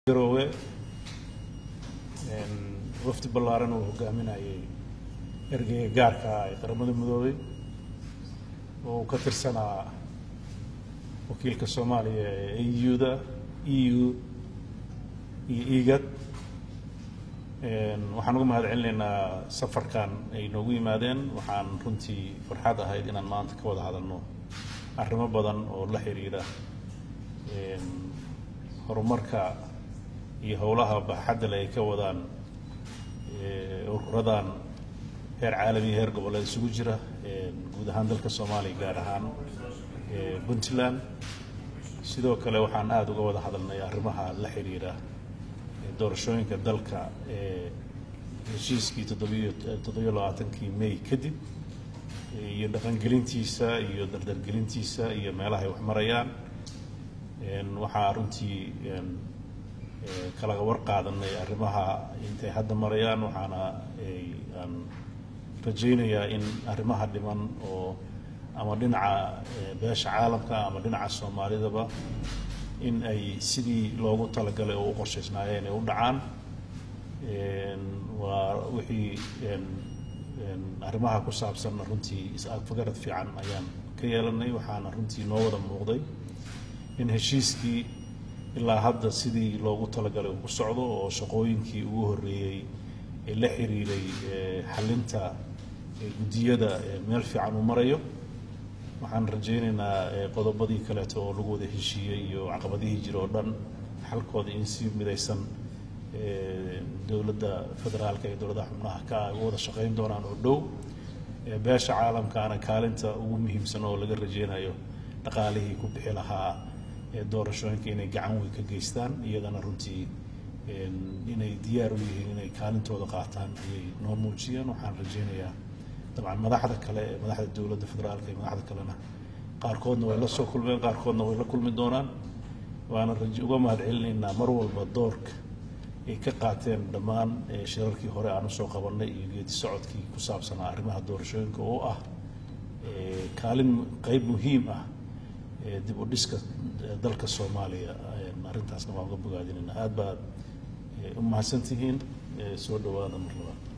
garoowe wafdi ballaaran uu hogaaminayay ergeyga gaarka ah ee qaramada midoobay oo uu ka tirsanaa wakiilka soomaaliya ee eu-da e u iyo igad waxaan uga mahad celinaynaa safarkan ay noogu yimaadeen waxaan runtii farxad ahayd inaan maanta ka wada hadalno arrimo badan oo la xiriira horumarka iyo howlaha baaxaddale ay ka wadaan ururadan heer caalamiya heer goboleed isugu jira guud ahaan dalka soomaaliya gaar ahaan puntland sidoo kale waxaan aada uga wada hadalnay arrimaha la xiriira doorashooyinka dalka ee heshiiskii toddobiyo toddobiyo labaatankii may kadib iyo dhaqangelintiisa iyo dardargelintiisa iyo meelaha ay wax marayaan waxaa runtii kalaga war qaadanay arrimaha intay hadda marayaan waxaana aan rajaynayaa in arrimaha dhiman oo ama dhinaca beesha caalamka ama dhinaca soomaalidaba in ay sidii loogu talagalay oo u qorshaysnaayeen ay u dhacaan waa wixii arrimaha ku saabsanna runtii is-agfagarad fiican ayaan ka yeelanay waxaana runtii noo wada muuqday in heshiiskii ilaa hadda sidii loogu talagalay uu ku socdo oo shaqooyinkii ugu horreeyey ee la xiriiray xalinta guddiyada meel fiican uu marayo waxaan rajaynaynaa qodobadii kaleeto oo lagu wada heshiiyey iyo caqabadihii jira oo dhan xalkooda in si midaysan dowladda federaalka iyo dowladaha xubnaha ka ay u wada shaqayn doonaan oo dhow beesha caalamkaana kaalinta ugu muhiimsan oo laga rajaynayo dhaqaalihii ku bixi lahaa doorashooyinka inay gacan weyn ka geystaan iyadana runtii inay diyaar u yihiin inay kaalintooda qaataan ayay noo muujiyeen waxaan rajaynayaa dabcan madaxda kale ee madaxda dowladda federaalka iyo madaxda kalena qaarkoodna way la soo kulmeen qaarkoodna way la kulmi doonaan waana uga mahad celinaynaa mar walba doorka ay ka qaateen dhammaan shirarkii hore aan usoo qabanay iyo geedi socodkii ku saabsanaa arrimaha doorashooyinka oo ah kaalin qeyb muhiim ah dib u dhiska dalka soomaaliya arrintaasna waan uga bogaadinayna aad baad u mahadsantihiin soo dhawaada mar labaad